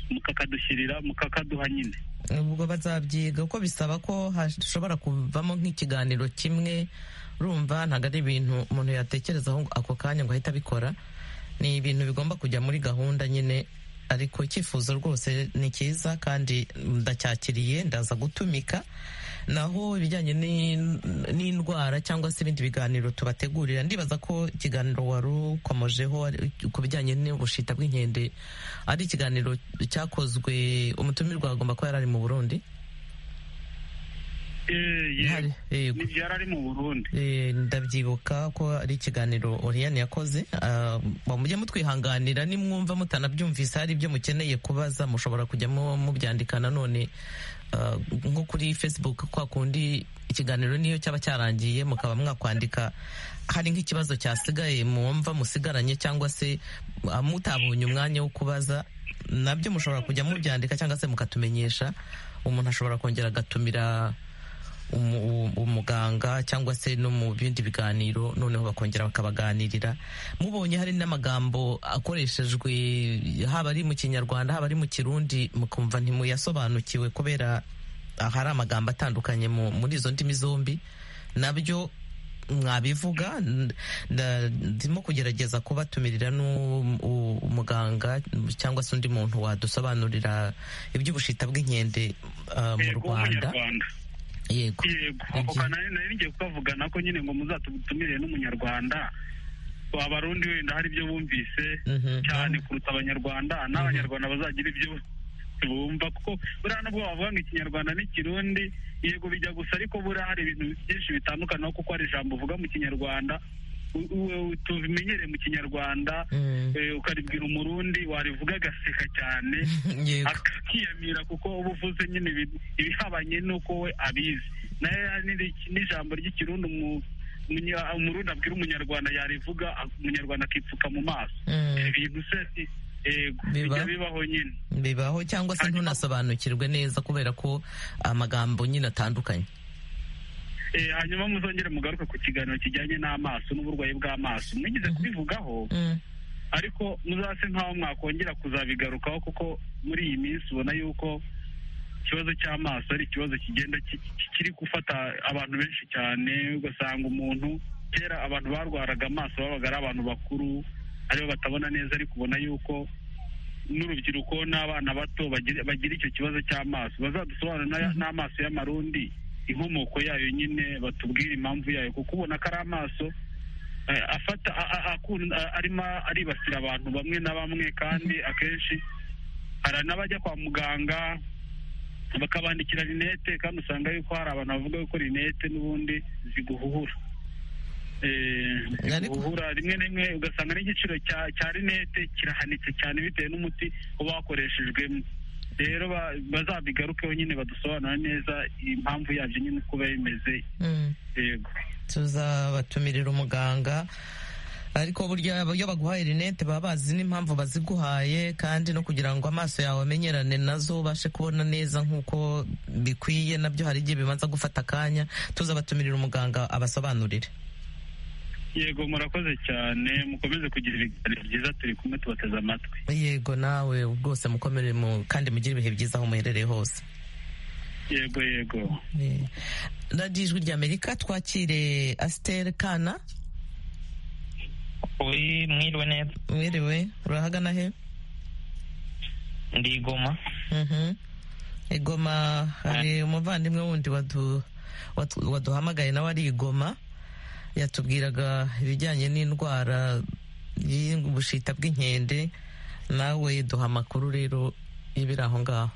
mukakadushyirira mukakaduha nyine ubwo bazabyiga kuko bisaba ko hashobora kuvamo nk'ikiganiro kimwe urumva ntabwo ari ibintu umuntu yatekerezaho ngo ako kanya ngo ahite abikora ni ibintu bigomba kujya muri gahunda nyine ariko icyifuzo rwose ni cyiza kandi ndacyakiriye ndaza gutumika naho ibijyanye n'in- n'indwara cyangwa se ibindi biganiro tubategurira ndibaza ko ikiganiro wari ukomojeho ari- ku bijyanye n'ubushita bw'inkende ari ikiganiro cyakozwe umutumirwa agomba kuba yari ari mu burundi ihari yego yari ari mu burundi Eh, ndabyibuka ko ari ikiganiro Oriane yakoze Ah, ba- mujye mutwihanganira nimwumva mutanabyumvise hari ibyo mukeneye kubaza mushobora kujya mu- mubyandika nanone ah, nko kuri facebook kwa kundi ikiganiro niyo cyaba cyarangiye mukaba mwakwandika hari nk'ikibazo cyasigaye mwumva musigaranye cyangwa se ah, mutabonye umwanya wo kubaza nabyo mushobora kujya mubyandika cyangwa se mukatumenyesha umuntu ashobora kongera agatumira umu- umu- umuganga cyangwa se no mu bindi biganiro noneho bakongera bakabaganirira mubonye hari n'amagambo akoreshejwe haba ari mu kinyarwanda haba ari mu kirundi mukumva ntimuyasobanukiwe kubera hari amagambo atandukanye mu- muri izo ndimi zombi nabyo mwabivuga n- nda- ndimo kugerageza kubatumirira n'umuganga cyangwa se undi muntu wadusobanurira iby'ubushita bw'inkende ah, mu Yego, rwanda w'umunyarwanda yego yego ako Igihe- kantu nari ngiye kukavugana ko nyine ngo muzatutumire n'umunyarwanda abarundi wenda hari ibyo bumvise Mhm. cyane kuruta abanyarwanda n'abanyarwanda bazagira ibyo bumva kuko buriya nubwo bavuga ngo ikinyarwanda n'ikirundi yego bijya gusa ariko buriya hari ibintu byinshi bitandukanaho kuko hari ijambo uvuga mu kinyarwanda u- u- tubimenyere mu kinyarwanda Mm. eh, ukaribwira umurundi warivuga agaseka cyane yego akiyamira kuko uba uvuze nyine ibi- ibihabanye n'uko we abizi nayo n'ijambo ry'ikirundi umu- umunya- umurundi abwira umunyarwanda yarivuga a- umunyarwanda akipfuka mu maso Mm. ibintu se si- yego Biba. bijya bibaho nyine bibaho cyangwa se Hanyuma- ntunasobanukirwe neza kubera ko amagambo nyine atandukanye Eh, hanyuma muzongere mugaruke ku kiganiro kijyanye n'amaso n'uburwayi bw'amaso mwigize kubivugaho Mm. ariko muzase nkaho mwakongera kuzabigarukaho kuko muri iyi minsi ubona yuko ikibazo cy'amaso ari ikibazo kigenda ki- ki- kiri gufata abantu benshi cyane ugasanga umuntu kera abantu barwaraga amaso babaga ari abantu bakuru aribo batabona neza ariko ubona yuko n'urubyiruko n'abana bato bagira bagira icyo kibazo cy'amaso bazadusobanurira n'aya- n'amaso y'amarundi inkomoko yayo nyine batubwire impamvu yayo kuko ubona ko ari amaso eh, afata a- a- akun- a- arimo aribasira abantu bamwe na bamwe kandi akenshi hari n'abajya kwa muganga bakabandikira rinete kandi usanga yuko hari abantu bavuga yuko rinete n'ubundi ziguhuhura Eh, Ariko- ziguhuhura rimwe na rimwe ugasanga n'igiciro cya cya rinete kirahanitse cyane bitewe n'umuti uba wakoreshejwemo rero ba- bazabigarukeho nyine badusobanura neza impamvu yabyo nyine uko biba bimeze Mm. yego tuzabatumirira umuganga ariko burya iyo baguhaye rinete baba bazi n'impamvu baziguhaye kandi no kugira ngo amaso yawe amenyerane nazo ubashe kubona neza nk'uko bikwiye nabyo hari igihe bibanza gufata akanya tuzabatumirira umuganga abasobanurire yego murakoze cyane mukomeze kugira ibiganiro byiza turi kumwe tubateze amatwi yego nawe rwose mukomere mu kandi mugire ibihe byiza aho muherereye hose yego yego Eh, radiyo ijwi ry'amerika twakire asiteri kana Uri mwiriwe neza wiriwe urahagana he ndi i Goma Mhm. igoma hari umuvandimwe wundi wadu- watu- waduhamagaye nawe ari igoma yatubwiraga ibijyanye n'indwara y'ubushita bw'inkende nawe duha amakuru rero y'ibiri aho ngaho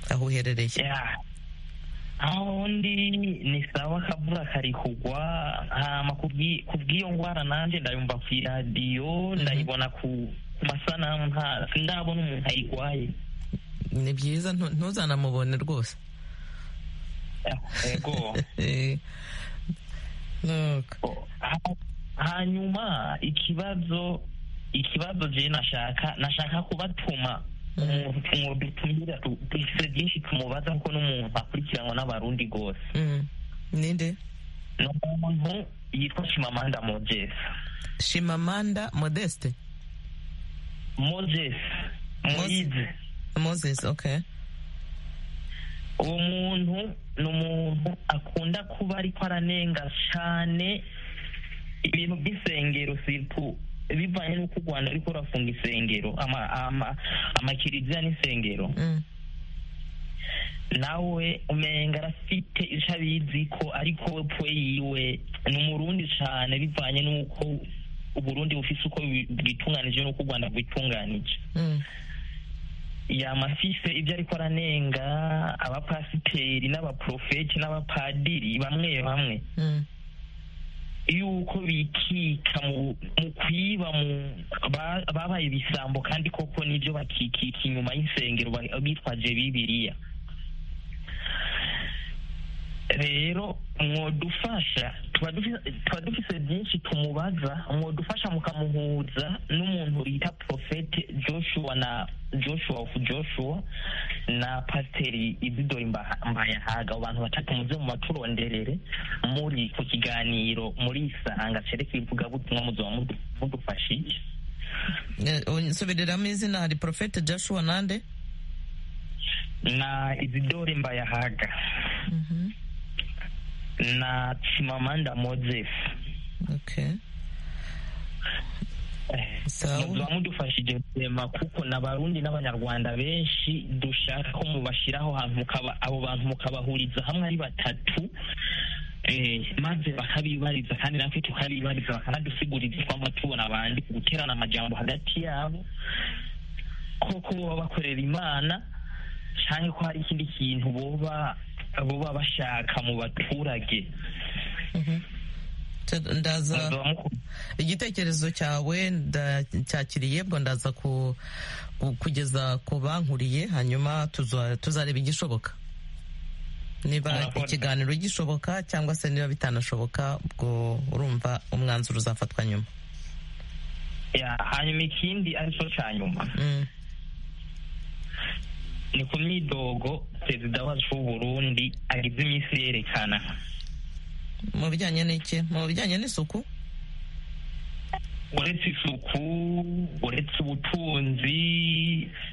aho uherereye ya aho ndi ni sawa akavura kari kugwa hama kubwi- kubw'iyo ngwara nanje ndayumva ku iradiyo ndayibona ku ku masanamu nta sindabona umuntu ayigwaye ni byiza ntu- ntuzanamubone rwose Ya, yego Eh, nuko. Ha- hanyuma ikibazo ikibazo je nashaka nashaka kubatuma umuntu dutumira tu- dufise byinshi tumubaza kuko n'umuntu akurikiranwa n'abarundi rwose Mm. ninde ni umuntu yitwa shimamanda moses shimamanda modeste moses muyizi moses okay uwo muntu ni umuntu akunda kuba ariko aranenga cyane ibintu by'isengero siritu bivanye n'uko u rwanda ariko rurafunga isengero ama- ama- amakiriziya n'isengero Mm. nawe umenga arafite icyo abizi ko ariko we pwe yiwe ni umurundi cyane bivanye n'uko uburundi bufise uko bwi- bwitunganije n'uko u rwanda bwitunganije Mm. yamafise ibyo ariko aranenga abapasiteri n'abaprofeti n'abapadiri bamwe bamwe yuko bikika mu mu kwiba mu ba- babaye ibisambo kandi koko nibyo bakikika inyuma y'insengero ba- bitwaje bibiriya rero mwodufasha tuba dufi- tuba dufise byinshi tumubaza mwodufasha mukamuhuza n'umuntu bita profete joshua na joshua of joshua na pasiteri izidori Mba- mbayahaga abo bantu batatu muze mu baturonderere muri ku kiganiro muri isanga cerekeye ivugabutumwa muzoba mudu- mudufashije nsobereramo izina hari porofete joshua nande na izidori mbayahaga na tsimamanda moses Okay. Sawa. muba mudufashije kurema kuko n'abarundi n'abanyarwanda benshi dushaka ko mubashyiraho hantu mukaba- abo bantu mukabahuriza hamwe ari batatu eh, maze bakabibariza kandi natwe tukabibariza bakanadusiguriza twama tubona abandi ku guterana amajambo hagati yabo koko boba bakorera imana cyangwa ko hari ikindi kintu boba boba bashaka mu baturage Nd- Ndaza muzoba muku- igitekerezo cyawe ndacyakiriye bwo ndaza ku- ku- kugeza ku bankuriye hanyuma tuzo- tuzareba igishoboka niba Murakoze. ikiganiro gishoboka cyangwa se niba bitanashoboka ubwo urumva umwanzuro uzafatwa nyuma ya, hanyuma ikindi aricyo cya nyuma Mm. ni ku myidogo perezida wacu w'uburundi agize iminsi yerekana mu bijyanye n'iki mu bijyanye n'isuku uretse isuku uretse ubutunzi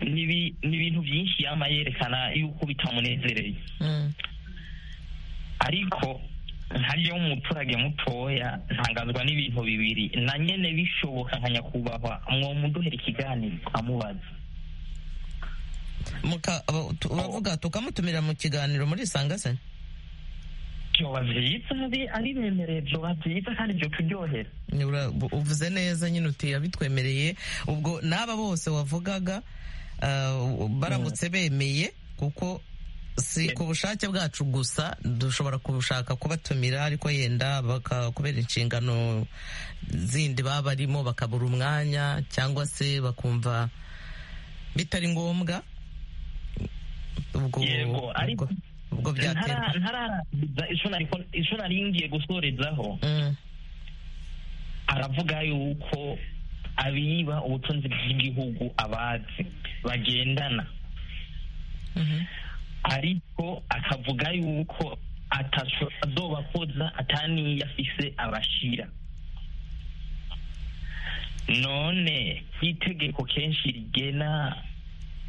n'ibi- n'ibintu byinshi yama yerekana yuko bitamunezereye Mm. ariko hariyo umuturage mutoya ntangazwa n'ibintu bibiri na nyene bishoboka nka nyakubahwa mwomuduhera ikiganiro amubaza Muka- aba- tu- uravuga tukamutumira mu kiganiro muri isanga se vyoba vyiza ari- ari bemereye vyoba vyiza kandi vyo kuryohera Ni ura- bu- uvuze neza nyine uti yabitwemereye ubwo n'aba bose wavugaga uh, baramutse bemeye kuko si ku bushake bwacu gusa dushobora kubushaka kubatumira ariko yenda baka- kubera inshingano zindi baba barimo bakabura umwanya cyangwa se bakumva bitari ngombwa ubwo Yego, ariko- ubwo- ubwo byaterwa Ntara- ntararangiza ico nariko- ico nari ngiye gusorezaho Mm, aravuga yuko abiba ubutunzi bw'igihugu abazi bagendana mhm. ariko akavuga yuko ataco azobakoza ataniyo afise abashira none itegeko kenshi rigena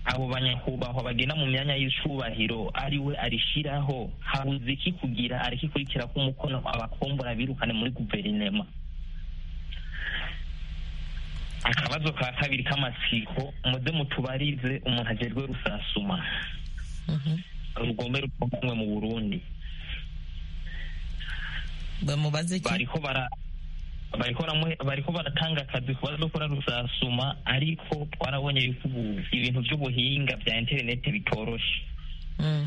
abo banyakubahwa bagena mu myanya y'icubahiro ari we arishiraho habuze iki kugira arikikurikira ko umukono abakombora birukane muri guverinema akabazo ka kabiri k'amatsiko muze mutubarize umuntu agerwe rusasuma rugombe rukomwe mu burundi bamubaze iki bariko bara bariko baramu- bariko baratanga akazi ku bazokora rusasuma ariko twarabonye yuko ubu ibintu vy'ubuhinga vya interineti bitoroshe Mm,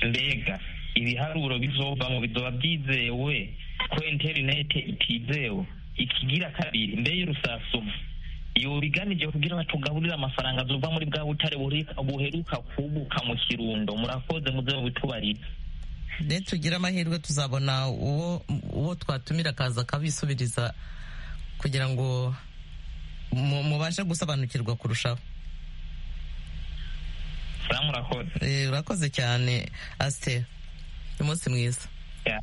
mbega ibiharuro bizovamo bizoba vyizewe ko interineti itizewe ikigira kabiri mbeye rusasuma yobiganije kugira batugaburire amafaranga azova muri bwa butare buri- buheruka kubuka mu kirundo murakoze muze mubitubarire ne tugira amahirwe tuzabona uwo uwo twatumira akaza akabisubiriza kugira ngo mu- mubashe gusobanukirwa kurushaho sa murakoze Eh, urakoze cyane asiteri umunsi mwiza Ya.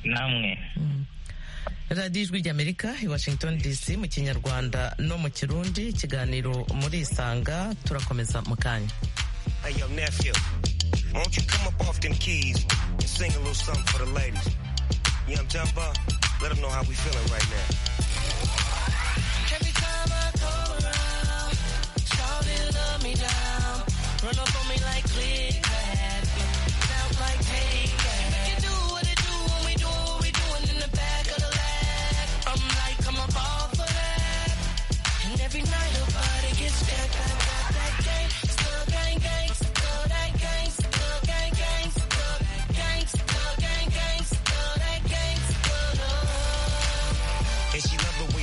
namwe radiyo ijwi ry'amerika i washington dc mu kinyarwanda no mu kirundi ikiganiro muri isanga turakomeza mu kanya Hey, yo, nephew, won't you come up off them keys and sing a little something for the ladies? You know what I'm talking about? Let them know how we feeling right now. Every time I come around, shawty love me down. Run up on me like click clack, sound like take that. We can do what it do when we do what we doing in the back of the lab. I'm like, I'm a ball for that. And every night her body gets back, back, back, back,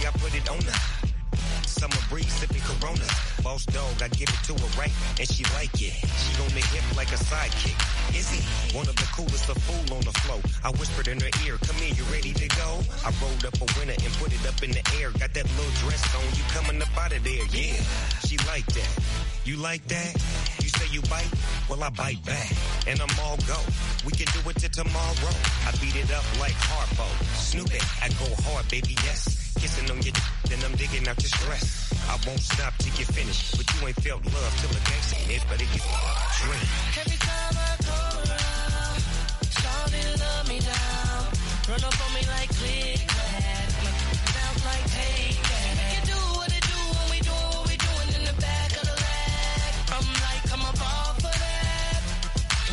I put it on her. Summer breeze sipping Corona. Boss dog, I give it to her right, and she like it. She on the hip like a sidekick. Is he one of the coolest? A fool on the flow. I whispered in her ear, "Come here, you ready to go?" I rolled up a winner and put it up in the air. Got that little dress on, you coming up out of there? Yeah, she like that. You like that? You say you bite? Well, I bite back, and I'm all go. We can do it till tomorrow. I beat it up like Harpo, Snoop it. I go hard, baby. Yes kissing on your d- then I'm digging out your stress. I won't stop till you finish, but you ain't felt love till the gangsta hit, but it gets drink. Every time I come around, shawty love me down. Run up on me like click clack, bounce like hey that. Make it do what it do when we doing what we doing in the back of the lag. I'm like I'm a ball for that,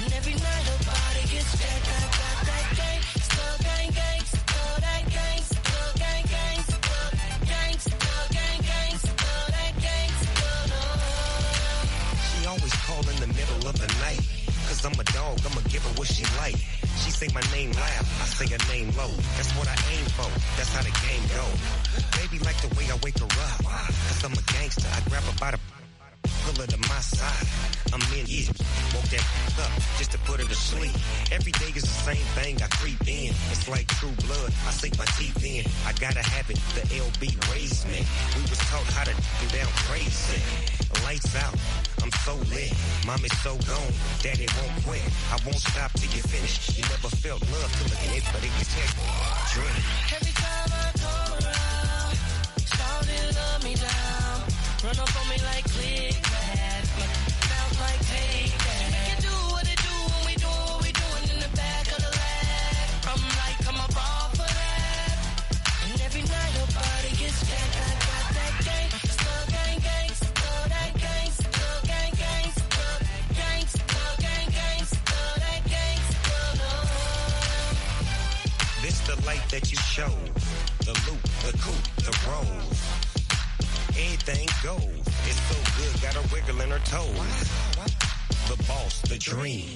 and every night her body gets jacked. I got that gang, still gang gang, still that gang, still gang gang, still that gang, still gang gang, still that gang, still love. She always call in the middle of the night. Cause I'm a dog, I'ma give her what she like. She say my name loud, I say her name low. That's what I aim for, that's how the game go. Baby like the way I wake her up. Cause I'm a gangster, I grab her by the pull her to my side. I'm in it, woke that up just to put her to sleep. Every day is the same thing, I creep in. It's like true blood, I sink my teeth in. I gotta have it, the LB raised me. We was taught how to do down crazy. Lights out, I'm so lit. Mom is so gone, daddy won't quit. I won't stop till you finish. You never felt love till it hits, but it gets hit. Drink. Every time I come around, shout and love me down. Run up on me like click clack, bounce like take that. Make it do what it do when we doing what we doing in the back of the lag. I'm like I'm a ball for that, and every night her body gets jacked. I got that gang, still gang gang, still that gang, still gang gang, still that gang, still gang gang, still that gang, still love. This the light that you show. The loop, the coupe, the roll. Everything goes. It's so good, got a wiggle in her toes. The boss, the dream.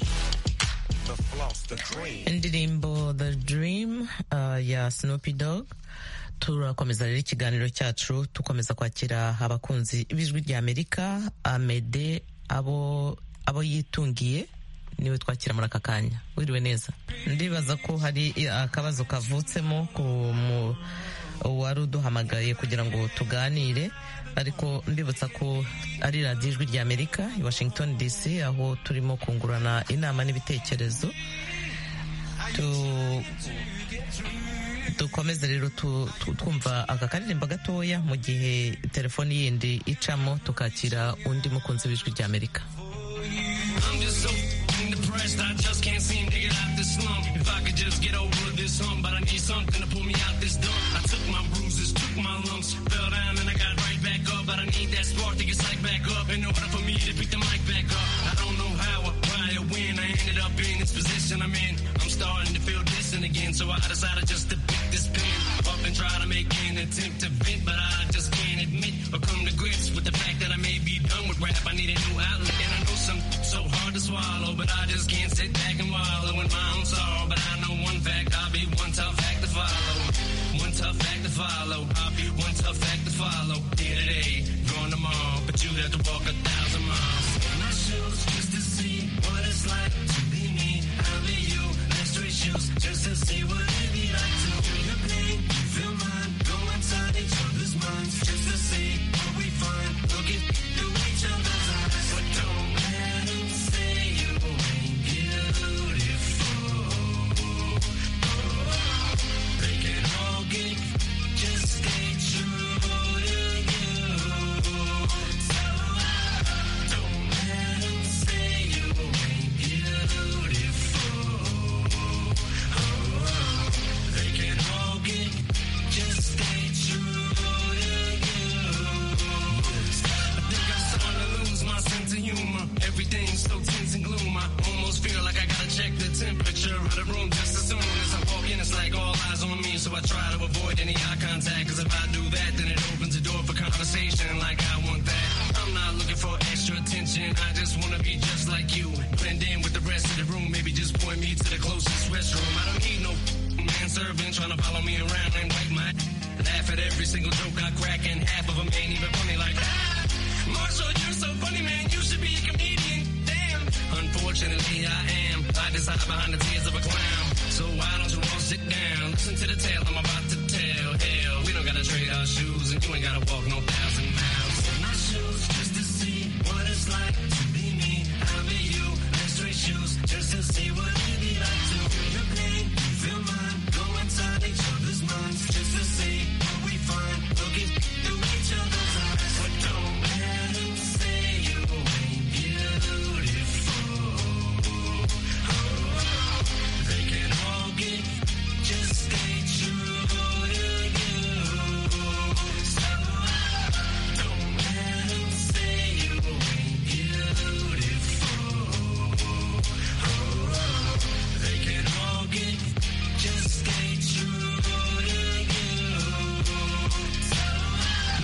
The floss, the cream. indirimbo the dream uh, ya snoopy dog turakomeza rero ikiganiro cyacu dukomeza kwakira abakunzi b'ijwi rya amerika amede abo abo yitungiye niwe twakira muri aka kanya wiriwe neza ndibaza ko hari i- akabazo kavutsemo ku mu- uwari uduhamagaye kugira ngo tuganire ariko mbibutsa ko ari radiyo ijwi rya amerika i washington dc aho turimo kungurana inama n'ibitekerezo tu dukomeze rero tu- tu- twumva aka karirimbo gatoya mu gihe telefoni yindi icamo tukakira undi mukunzi w'ijwi rya amerika I'm just so f***ing depressed. I just can't seem to get out this slump. If I could just get over this hump, but I need something to pull me out this dump. I took my bruises, took my lumps, fell down and I got right back up. But I need that spark to get psyched back up in order for me to pick the mic back up. I don't know how, or why, or when I ended up in this position I'm in. I'm starting to feel distant again, so I decided just to pick this pen up and try to make an attempt to vent, but I just can't admit or come to grips with the fact that I may be done with rap. I need a new outlet, and I know some so hard to swallow, but I just can't sit back and wallow in my own sorrow. But I know one fact, I'll be one tough act to follow, one tough act to follow. I'll be one tough act to follow. Here today, gone tomorrow, but you have to walk a thousand miles. In my shoes, just to see what it's like to be me. I'll be you, let's trade shoes, just to see what it be like to feel your pain, you feel mine. Go inside each other's minds, just to see what we find. Look at through each other's eyes, but don't let 'em say you ain't beautiful. Oh, they can all get, just stay true to you. So don't let 'em say you ain't beautiful. Oh, they can all get, just stay true to you. I think I'm starting to lose my sense of humor. Everything's so tense and gloom. I almost feel like I gotta check the temperature of the room just as soon as I walk in. It's like all eyes on me, so I try to avoid any eye contact. Cause if I do that, then it opens the door for conversation like I want that. I'm not looking for extra attention. I just wanna be just like you. Blend in with the rest of the room. Maybe just point me to the closest restroom. I don't need no man servant trying to follow me around and wipe my Laugh at every single joke got crack and half of them ain't even funny like that. Marshall, you're so funny, man. You should be a comedian. Damn. Unfortunately, I am. I just hide behind the tears of a clown. So why don't you all sit down? Listen to the tale I'm about to tell. Hell, we don't gotta trade our shoes, and you ain't gotta walk no thousand miles. In my shoes, just to see what it's like to be me. I'll be you. And straight shoes, just to see what it be like to feel your pain, you feel mine. Go inside each other's minds, just to see what we find. Looking through each other's eyes. But don't let 'em say you ain't beautiful. They can all get just stay true to you. So don't let 'em say you ain't beautiful. They can all get just stay true to you.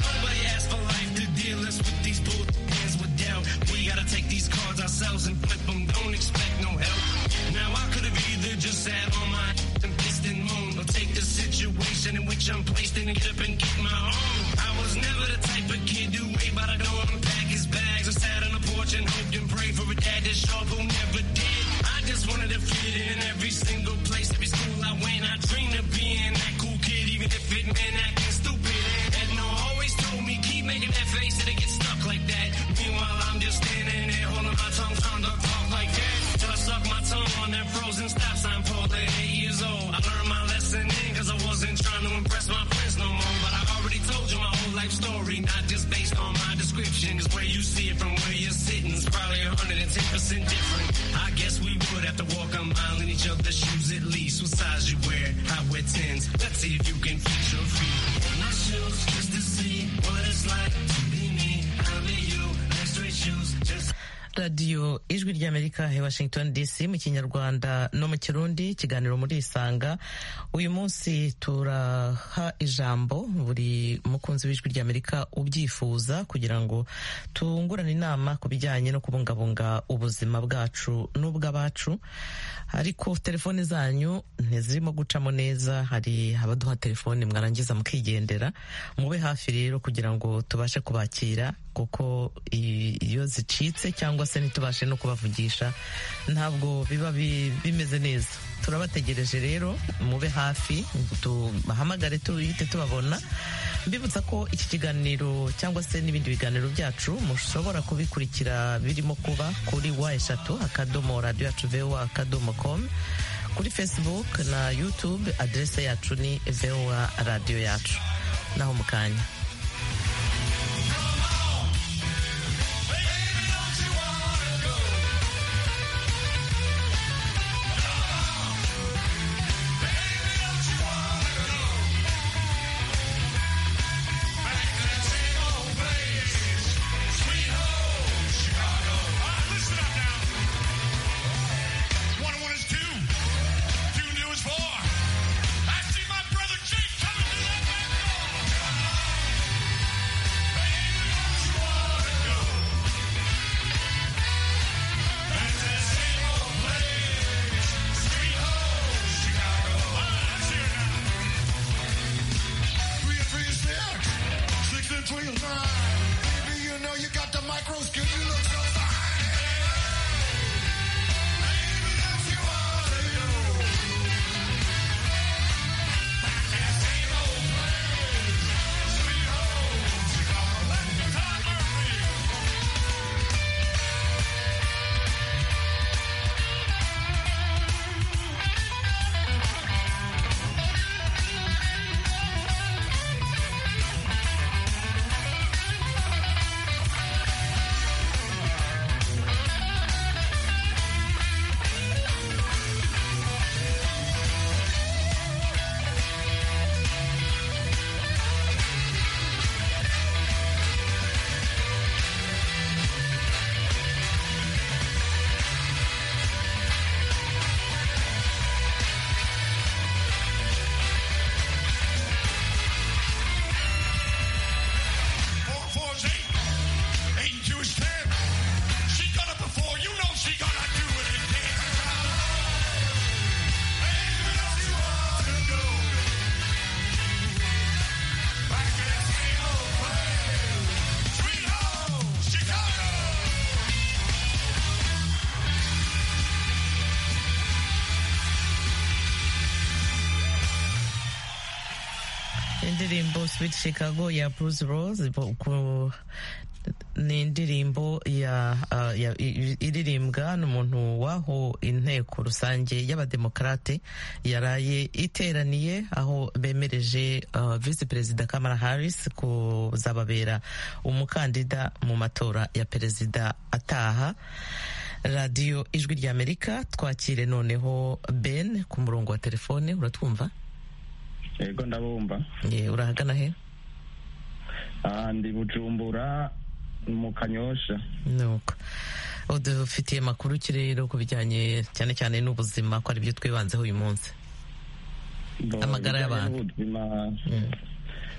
Nobody asked for life to deal us with these bull hands with doubt. We gotta take these cards ourselves and flip them. Don't expect no help. Now I could have either just sat on my and pissed and moaned, or take the situation in which I'm placed in and get up and get my own. I was never the type of kid who wait by the door and pack his bags or sat on the porch and hoped and prayed for a dad that's sharp who never did. I just wanted to fit in every single place, every school I went. I dreamed of being that cool kid, even if it meant acting stupid. And no, always told me keep making that face and it gets stuck like that. Meanwhile, I'm just standing there holding my tongue, trying to talk like that. Till I suck my tongue on that frozen stop sign pole at eight years old. I learned my lesson then because I wasn't trying to impress my friends no more. But I already told you my whole life story, not just based on my description. It's where you see it from where you're sitting. It's probably 110% different. I guess we would have to walk a mile in each other's shoes at least. What size you wear, I wear 10s. Let's see if you can fit your feet. In my shoes, just to see what it's like to be me. I'll be you. Like straight shoes, just radiyo ijwi ry'amerika ya washington dc mu kinyarwanda no mu kirundi ikiganiro muri isanga uyu munsi turaha ijambo buri mukunzi w'ijwi ry'amerika ubyifuza kugira ngo tungurane inama ku bijyanye no kubungabunga ubuzima bwacu n'ubw'abacu ariko telefone zanyu ntizirimo gucamo neza hari abaduha telefone mwarangiza mukigendera mube hafi rero kugira ngo tubashe kubakira kuko i- iyo zicitse cyangwa se ntitubashe no kubavugisha ntabwo biba bi- bimeze neza turabategereje rero mube hafi tubahamagare tuhite tubabona mbibutsa ko iki kiganiro cyangwa se n'ibindi biganiro byacu mushobora kubikurikira birimo kuba kuri wa eshatu akadomo radiyo yacu vewa akadomo komu kuri facebook na youtube aderese yacu ni vewa radiyo yacu naho mu kanya One and one is two. Two and two is four. I see my brother Jake coming through that back door. Baby, don't you wanna go? Back to that same old place. Sweet home, Chicago. Ah, it's here now. Three and three is six. Six and three is nine. Baby, you know you got the micro skill. You look so fine. Baby, don't you wanna go? indirimbo Sweet Chicago ya Bruce Rose ku- ni indirimbo ya ah, ya- i- i- iririmbwa n'umuntu w'aho inteko rusange y'abademokarate yaraye iteraniye aho bemereje ah, visi perezida Kamala Harris kuzababera umukandida mu matora ya perezida ataha radiyo ijwi ry'amerika twakire noneho ben ku murongo wa telefone uratwumva yego ndabumva Eh, urahagana he Ah, ndi bujumbura mu kanyosha nuko udufitiye amakuru ki rero ku bijyanye cyane cyane n'ubuzima ko ari byo twibanzeho uyu munsi Bo, Amagara ibijyanye y'abantu. n'ubuzima,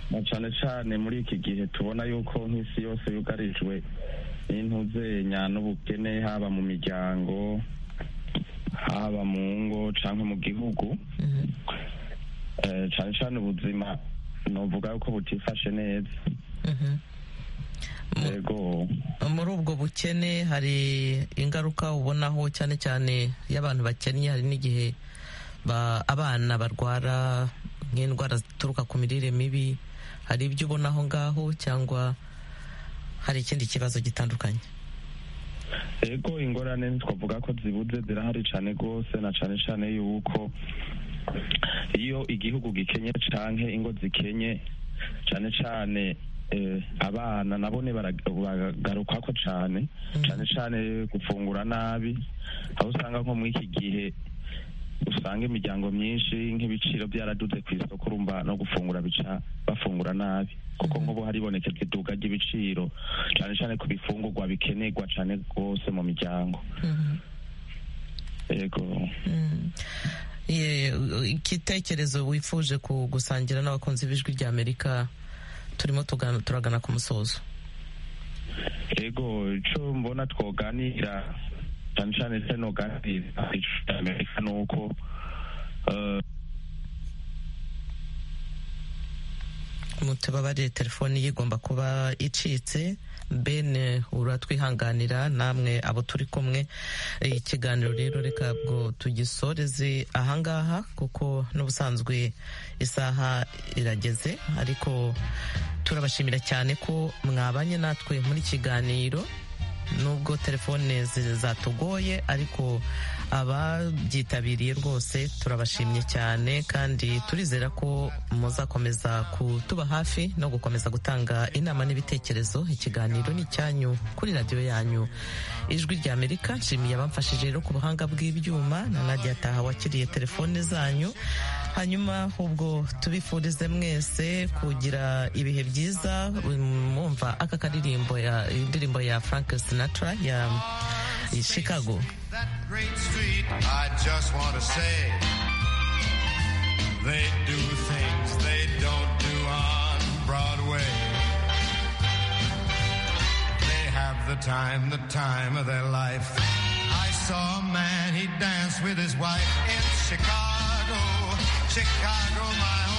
na cyane cyane muri iki gihe tubona yuko nk'isi yose yugarijwe n'intuzenya n'ubukene haba mu miryango haba mu ngo cyangwa mu gihugu Eh, cyane cyane ubuzima novuga yuko butifashe neza Mhm. yego muri ubwo bukene hari ingaruka ubonaho cyane cyane y'abantu bakennye hari n'igihe ba- abana barwara nk'indwara zituruka ku mirire mibi hari ibyo ubona aho ngaho cyangwa hari ikindi kibazo gitandukanye Ego ingorane twavuga ko zibuze zirahari cyane rwose na cyane cyane yuko iyo igihugu gikenye canke ingo zikenye cyane cyane eh, abana nabone barag- bagarukwako cyane cyane cyane gufungura nabi aho usanga nko muri iki gihe usanga imiryango myinshi nk'ibiciro byaraduze ku isoko urumva no gufungura bica bafungura nabi kuko nk'ubu haribonekeza iduka ry'ibiciro cyane cyane ku bifungurwa bikenerwa cyane rwose mu miryango yego Ye- igitekerezo wifuje ku- gusangira n'abakunzi b'ijwi ry'amerika turimo tugana- turagana ku musozo yego icyo mbona twoganira cyane cyane se noganira amerika ni uko eh, mutubabarire telefone ye igomba kuba icitse ben uratwihanganira namwe abo turi kumwe Eh, ikiganiro rero reka bwo tugisoreze ahangaha kuko n'ubusanzwe isaha irageze ariko turabashimira cyane ko mwabanye natwe muri kiganiro nubwo telefone zi- zatugoye ariko ababyitabiriye rwose turabashimye cyane kandi turizera ko muzakomeza kutuba hafi no gukomeza gutanga inama n'ibitekerezo ikiganiro ni icyanyu kuri radiyo yanyu ijwi rya amerika nshimiye abamfashije rero ku buhanga bw'ibyuma na nadia taha wakiriye telefone zanyu hanyuma ubwo tubifurize mwese kugira ibihe byiza mwumva aka karirimbo ya indirimbo ya frank sinatra ya ya chicago That great street, I just want to say they do things they don't do on Broadway. They have the time, the time of their life. I saw a man, he danced with his wife in Chicago, Chicago, my